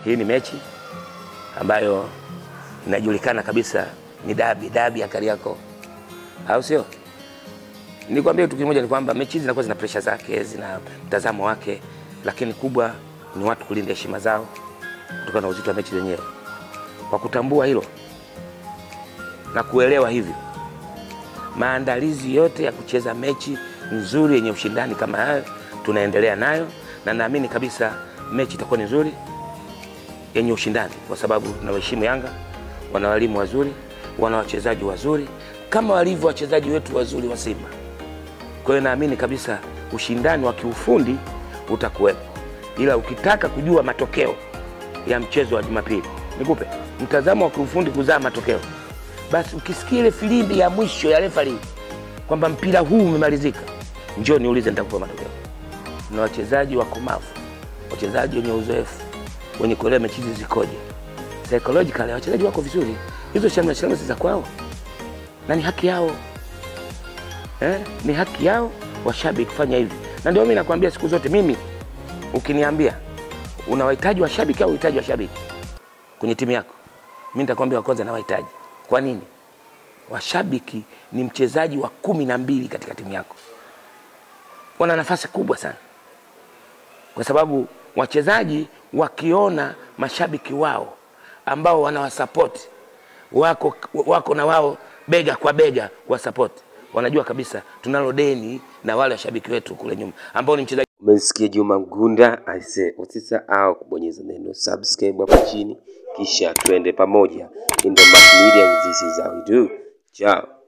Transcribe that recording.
Hii ni mechi ambayo inajulikana kabisa ni dabi, dabi ya Kariakoo, au sio? Nikwambia kitu kimoja ni kwamba mechi hizi zinakuwa zina presha zake, zina mtazamo wake, lakini kubwa ni watu kulinda heshima zao kutokana na uzito wa mechi zenyewe. Kwa kutambua hilo na kuelewa hivyo, maandalizi yote ya kucheza mechi nzuri yenye ushindani kama hayo tunaendelea nayo, na naamini kabisa mechi itakuwa ni nzuri yenye ushindani, kwa sababu tunawaheshimu Yanga, wana walimu wazuri, wana wachezaji wazuri kama walivyo wachezaji wetu wazuri wa Simba. Kwa hiyo naamini kabisa ushindani wa kiufundi utakuwepo, ila ukitaka kujua matokeo ya mchezo wa Jumapili, nikupe mtazamo wa kiufundi kuzaa matokeo, basi ukisikia ile filimbi ya mwisho ya refari kwamba mpira huu umemalizika, njoo niulize, nitakupa matokeo. Na wachezaji wakomavu, wachezaji wenye uzoefu, wenye kuelewa mechi hizi zikoje, psychologically wachezaji wako vizuri. Hizo shamra shamra si za kwao, na ni haki yao eh, ni haki yao washabiki kufanya hivi, na ndio mimi nakwambia siku zote, mimi ukiniambia una wahitaji washabiki au uhitaji washabiki kwenye timu yako, mimi nitakwambia wa kwanza na wahitaji. Kwa nini? Washabiki ni mchezaji wa kumi na mbili katika timu yako, wana nafasi kubwa sana, kwa sababu wachezaji wakiona mashabiki wao ambao wanawasapoti wako, wako na wao bega kwa bega wasapoti, wanajua kabisa tunalo deni na wale washabiki wetu kule nyuma ambao ni mchezaji Umesikia Juma Mgunda aise, usisahau kubonyeza neno subscribe hapo chini, kisha tuende pamoja. In the Mass Media, this is how we do. Ciao.